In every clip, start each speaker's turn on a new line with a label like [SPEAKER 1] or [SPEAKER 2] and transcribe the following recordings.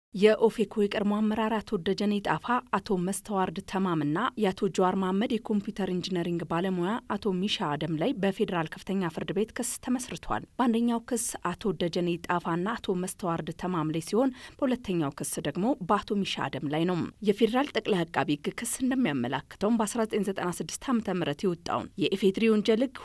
[SPEAKER 1] የኦፌኮ የቀድሞ አመራር አቶ ደጀኔ ጣፋ፣ አቶ መስተዋርድ ተማምና የአቶ ጀዋር መሐመድ የኮምፒውተር ኢንጂነሪንግ ባለሙያ አቶ ሚሻ አደም ላይ በፌዴራል ከፍተኛ ፍርድ ቤት ክስ ተመስርቷል። በአንደኛው ክስ አቶ ደጀኔ ጣፋና አቶ መስተዋርድ ተማም ላይ ሲሆን በሁለተኛው ክስ ደግሞ በአቶ ሚሻ አደም ላይ ነው። የፌዴራል ጠቅላይ አቃቢ ሕግ ክስ እንደሚያመላክተውም በ1996 ዓ ም የወጣውን የኢፌድሪ ወንጀል ሕግ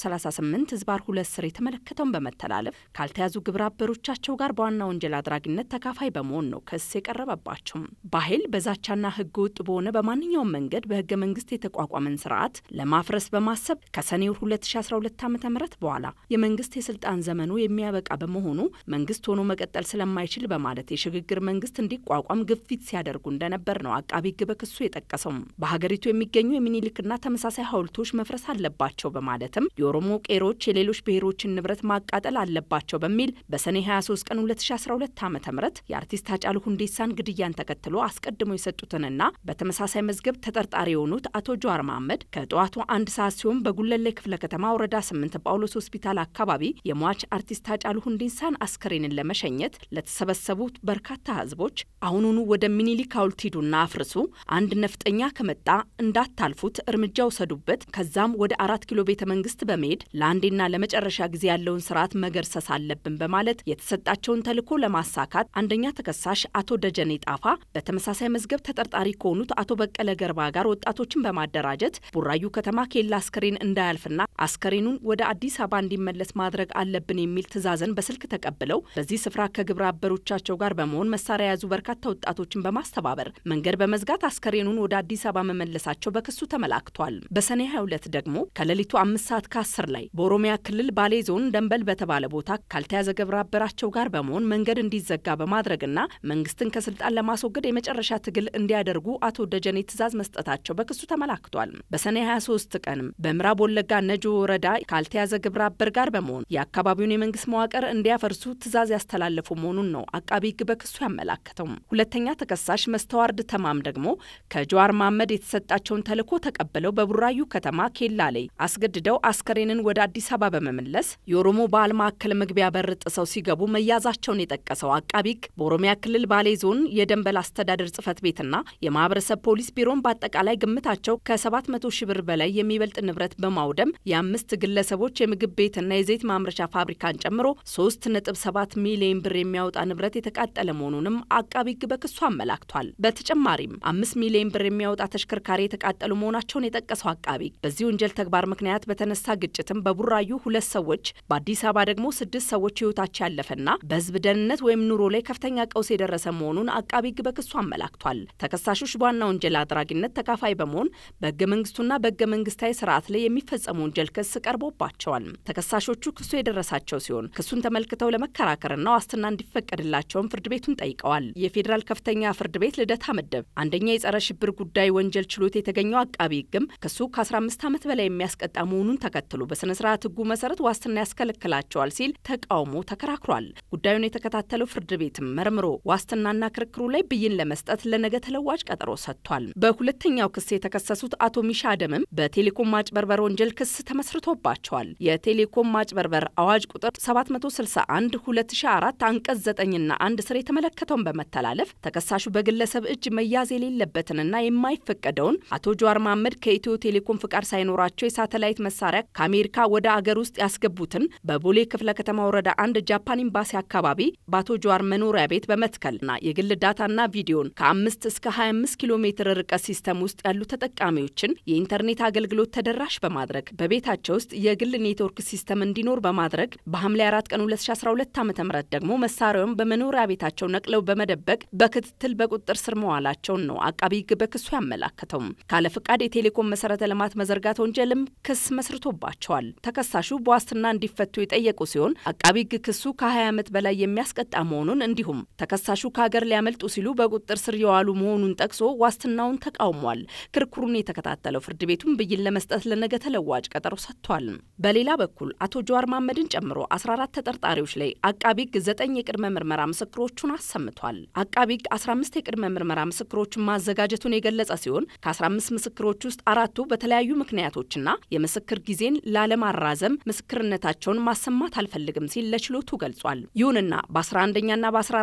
[SPEAKER 1] 238 ህዝባር ሁለት ስር የተመለከተውን በመተላለፍ ካልተያዙ ግብረ አበሮቻቸው ጋር በዋና ወንጀል አድራጊነት ተካፋይ በመሆን ነው ክስ የቀረበባቸው። በኃይል በዛቻና ህገ ወጥ በሆነ በማንኛውም መንገድ በህገ መንግስት የተቋቋመን ስርዓት ለማፍረስ በማሰብ ከሰኔ 2012 ዓ ም በኋላ የመንግስት የስልጣን ዘመኑ የሚያበቃ በመሆኑ መንግስት ሆኖ መቀጠል ስለማይችል በማለት የሽግግር መንግስት እንዲቋቋም ግፊት ሲያደርጉ እንደነበር ነው አቃቢ ህግ በክሱ የጠቀሰው። በሀገሪቱ የሚገኙ የሚኒሊክና ተመሳሳይ ሐውልቶች መፍረስ አለባቸው በማለትም የኦሮሞ ቄሮች የሌሎች ብሔሮችን ንብረት ማቃጠል አለባቸው በሚል በሰኔ 23 ቀን 2012 ዓ ም የአርቲስት ሃጫሉ ሁንዴሳን ግድያን ተከትሎ አስቀድሞ የሰጡትንና በተመሳሳይ መዝገብ ተጠርጣሪ የሆኑት አቶ ጀዋር መሐመድ ከጠዋቱ አንድ ሰዓት ሲሆን በጉለሌ ክፍለ ከተማ ወረዳ ስምንት ጳውሎስ ሆስፒታል አካባቢ የሟች አርቲስት ሃጫሉ ሁንዴሳን አስከሬንን ለመሸኘት ለተሰበሰቡት በርካታ ህዝቦች አሁኑኑ ወደ ሚኒሊክ ሐውልት ሂዱና አፍርሱ፣ አንድ ነፍጠኛ ከመጣ እንዳታልፉት እርምጃ ውሰዱበት፣ ከዛም ወደ አራት ኪሎ ቤተ መንግስት በመሄድ ለአንዴና ለመጨረሻ ጊዜ ያለውን ስርዓት መገርሰስ አለብን በማለት የተሰጣቸውን ተልዕኮ ለማሳካት አንደኛ ተከሳሽ አቶ ደጀኔ ጣፋ በተመሳሳይ መዝገብ ተጠርጣሪ ከሆኑት አቶ በቀለ ገርባ ጋር ወጣቶችን በማደራጀት ቡራዩ ከተማ ኬላ አስከሬን እንዳያልፍና አስከሬኑን ወደ አዲስ አበባ እንዲመለስ ማድረግ አለብን የሚል ትዕዛዝን በስልክ ተቀብለው በዚህ ስፍራ ከግብረ አበሮቻቸው ጋር በመሆን መሳሪያ የያዙ በርካታ ወጣቶችን በማስተባበር መንገድ በመዝጋት አስከሬኑን ወደ አዲስ አበባ መመለሳቸው በክሱ ተመላክቷል። በሰኔ 22 ደግሞ ከሌሊቱ አምስት ሰዓት ከአስር ላይ በኦሮሚያ ክልል ባሌ ዞን ደንበል በተባለ ቦታ ካልተያዘ ግብረ አበራቸው ጋር በመሆን መንገድ እንዲዘጋ በማድረግና መንግስትን ከስልጣን ለማስወገድ የመጨረሻ ትግል እንዲያደርጉ አቶ ደጀኔ ትዕዛዝ መስጠታቸው በክሱ ተመላክቷል። በሰኔ 23 ቀንም በምዕራብ ወለጋ ነጆ ወረዳ ካልተያዘ ግብረ አበር ጋር በመሆን የአካባቢውን የመንግስት መዋቅር እንዲያፈርሱ ትዕዛዝ ያስተላለፉ መሆኑን ነው አቃቢ ሕግ በክሱ ያመላከተው። ሁለተኛ ተከሳሽ መስተዋርድ ተማም ደግሞ ከጀዋር መሐመድ የተሰጣቸውን ተልዕኮ ተቀብለው በቡራዩ ከተማ ኬላ ላይ አስገድደው አስከሬንን ወደ አዲስ አበባ በመመለስ የኦሮሞ ባህል ማዕከል መግቢያ በር ጥሰው ሲገቡ መያዛቸውን የጠቀሰው አቃቢ ሕግ በኦሮሚያ ክልል ባሌ ዞን የደንበል አስተዳደር ጽህፈት ቤትና የማህበረሰብ ፖሊስ ቢሮን በአጠቃላይ ግምታቸው ከ700 ሺህ ብር በላይ የሚበልጥ ንብረት በማውደም የአምስት ግለሰቦች የምግብ ቤትና የዘይት ማምረቻ ፋብሪካን ጨምሮ 3.7 ሚሊዮን ብር የሚያወጣ ንብረት የተቃጠለ መሆኑንም አቃቢ ሕግ በክሱ አመላክቷል። በተጨማሪም አምስት ሚሊዮን ብር የሚያወጣ ተሽከርካሪ የተቃጠሉ መሆናቸውን የጠቀሰው አቃቢ ሕግ በዚህ ወንጀል ተግባር ምክንያት በተነሳ ግጭትም በቡራዩ ሁለት ሰዎች በአዲስ አበባ ደግሞ ስድስት ሰዎች ህይወታቸው ያለፈና በህዝብ ደህንነት ወይም ኑሮ ላይ ከፍተኛ ቀውስ የደረሰ መሆኑን አቃቢ ሕግ በክሱ አመላክቷል። ተከሳሾች በዋና ወንጀል አድራጊነት ተካፋይ በመሆን በህገ መንግስቱና በህገ መንግስታዊ ስርዓት ላይ የሚፈጸሙ ወንጀል ክስ ቀርቦባቸዋል። ተከሳሾቹ ክሱ የደረሳቸው ሲሆን ክሱን ተመልክተው ለመከራከርና ዋስትና እንዲፈቀድላቸውም ፍርድ ቤቱን ጠይቀዋል። የፌዴራል ከፍተኛ ፍርድ ቤት ልደታ ምድብ አንደኛ የጸረ ሽብር ጉዳይ ወንጀል ችሎት የተገኘው አቃቢ ሕግም ክሱ ከ15 ዓመት በላይ የሚያስቀጣ መሆኑን ተከትሎ በስነ ስርዓት ህጉ መሰረት ዋስትና ያስከለክላቸዋል ሲል ተቃውሞ ተከራክሯል። ጉዳዩን የተከታተለው ፍርድ ቤትም መርምሮ ዋስትናና ክርክሩ ላይ ብይን ለመስጠት ለነገ ተለዋጭ ቀጠሮ ሰጥቷል። በሁለተኛው ክስ የተከሰሱት አቶ ሚሻ አደምም በቴሌኮም ማጭበርበር ወንጀል ክስ ተመስርቶባቸዋል። የቴሌኮም ማጭበርበር አዋጅ ቁጥር 761 2004 አንቀጽ 9ና አንድ ስር የተመለከተውን በመተላለፍ ተከሳሹ በግለሰብ እጅ መያዝ የሌለበትንና የማይፈቀደውን አቶ ጀዋር መሐመድ ከኢትዮ ቴሌኮም ፍቃድ ሳይኖራቸው የሳተላይት መሳሪያ ከአሜሪካ ወደ አገር ውስጥ ያስገቡትን በቦሌ ክፍለ ከተማ ወረዳ አንድ ጃፓን ኤምባሲ አካባቢ በአቶ ጀዋር መኖሪያ ቤት በመትከልና የግል ዳታና ቪዲዮን ከአምስት እስከ 25 ኪሎ ሜትር ርቀት ሲስተም ውስጥ ያሉ ተጠቃሚዎችን የኢንተርኔት አገልግሎት ተደራሽ በማድረግ በቤታቸው ውስጥ የግል ኔትወርክ ሲስተም እንዲኖር በማድረግ በሐምሌ 4 ቀን 2012 ዓ ም ደግሞ መሳሪያውን በመኖሪያ ቤታቸው ነቅለው በመደበቅ በክትትል በቁጥጥር ስር መዋላቸውን ነው አቃቢ ሕግ በክሱ ያመላከተው። ካለ ፍቃድ የቴሌኮም መሰረተ ልማት መዘርጋት ወንጀልም ክስ መስርቶባቸዋል። ተከሳሹ በዋስትና እንዲፈቱ የጠየቁ ሲሆን አቃቢ ሕግ ክሱ ከ20 ዓመት በላይ የሚያስቀጣ መሆኑን እንዲሁም ተከሳሹ ከሀገር ሊያመልጡ ሲሉ በቁጥጥር ስር የዋሉ መሆኑን ጠቅሶ ዋስትናውን ተቃውሟል። ክርክሩን የተከታተለው ፍርድ ቤቱም ብይን ለመስጠት ለነገ ተለዋጭ ቀጠሮ ሰጥቷል። በሌላ በኩል አቶ ጀዋር መሐመድን ጨምሮ 14 ተጠርጣሪዎች ላይ አቃቢ ሕግ ዘጠኝ የቅድመ ምርመራ ምስክሮቹን አሰምቷል። አቃቢ ሕግ 15 የቅድመ ምርመራ ምስክሮችን ማዘጋጀቱን የገለጸ ሲሆን ከ15 ምስክሮች ውስጥ አራቱ በተለያዩ ምክንያቶችና የምስክር ጊዜን ላለማራዘም ምስክርነታቸውን ማሰማት አልፈልግም ሲል ለችሎቱ ገልጿል። ይሁንና በ11ኛና በ14ኛ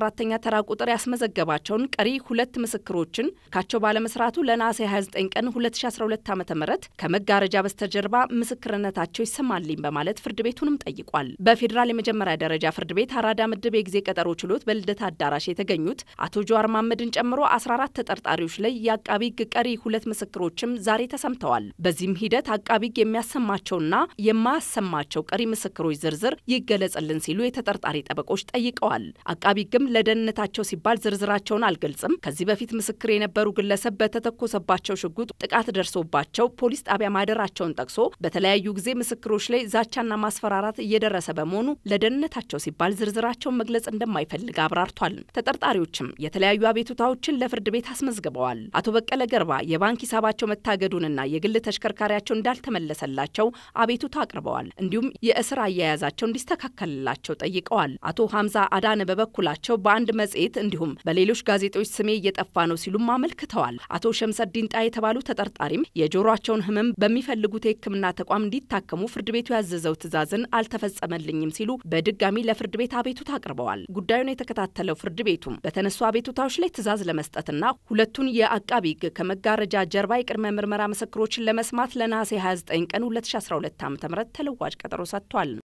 [SPEAKER 1] ተራ ቁጥር ያስመዘገባቸውን ቀሪ ሁለት ምስክሮችን ካቸው ባለመስራቱ ለነሐሴ 29 ቀን 2012 ዓ ም ከመጋረጃ በስተጀርባ ምስክርነታቸው ይሰማልኝ በማለት ፍርድ ቤቱንም ጠይቋል። በፌዴራል የመጀመሪያ ደረጃ ፍርድ ቤት አራዳ ምድብ የጊዜ ቀጠሮ ችሎት በልደታ አዳራሽ የተገኙት አቶ ጀዋር መሐመድን ጨምሮ 14 ተጠርጣሪዎች ላይ የአቃቢ ሕግ ቀሪ ሁለት ምስክሮችም ዛሬ ተሰምተዋል። በዚህም ሂደት አቃቢ ሕግ የሚያሰማቸውና የማያሰማቸው ቀሪ ምስክሮች ዝርዝር ይገለጽልን ሲሉ የተጠርጣሪ ጠበቆች ጠይቀዋል። አቃቢ ሕግም ለደህንነታቸው ሲባል ዝርዝራቸውን አልገልጽም፣ ከዚህ በፊት ምስክር የነበሩ ግለሰብ በተተኮሰባቸው ሽጉጥ ጥቃት ደርሶባቸው ፖሊስ ጣቢያ ማደራቸውን ጠቅሶ በተለያዩ ጊዜ ምስክሮች ላይ ዛቻና ማስፈራራት እየደረሰ በመሆኑ ለደህንነታቸው ሲባል ዝርዝራቸውን መግለጽ እንደማይፈልግ አብራርቷል። ተጠርጣሪዎችም የተለያዩ አቤቱታዎችን ለፍርድ ቤት አስመዝግበዋል። አቶ በቀለ ገርባ የባንክ ሂሳባቸው መታገዱንና የግል ተሽከርካሪያቸው እንዳልተመለሰላቸው አቤቱታ አቅርበዋል። እንዲሁም የእስር አያያዛቸው እንዲስተካከልላቸው ጠይቀዋል። አቶ ሀምዛ አዳነ በበኩላቸው በአንድ መጽሔት እንዲሁም በሌሎች ጋዜጦች ስሜ እየጠፋ ነው ሲሉም አመልክተዋል። አቶ ሸምሰዲን ጣ የተባሉ ተጠርጣሪም የጆሮቸውን ህመም በሚፈልጉት የሕክምና ተቋም እንዲታከሙ ፍርድ ቤቱ ያዘዘው ትዕዛዝን አልተፈጸመልኝም ሲሉ በድጋሚ ለፍርድ ቤት አቤቱታ አቅርበዋል። ጉዳዩን የተከታተለው ፍርድ ቤቱም በተነሱ አቤቱታዎች ላይ ትዕዛዝ ለመስጠትና ሁለቱን የአቃቢ ሕግ ከመጋረጃ ጀርባ የቅድመ ምርመራ ምስክሮችን ለመስማት ለነሐሴ 29 ቀን 2012 ዓ ም ተለዋጭ ቀጠሮ ሰጥቷል።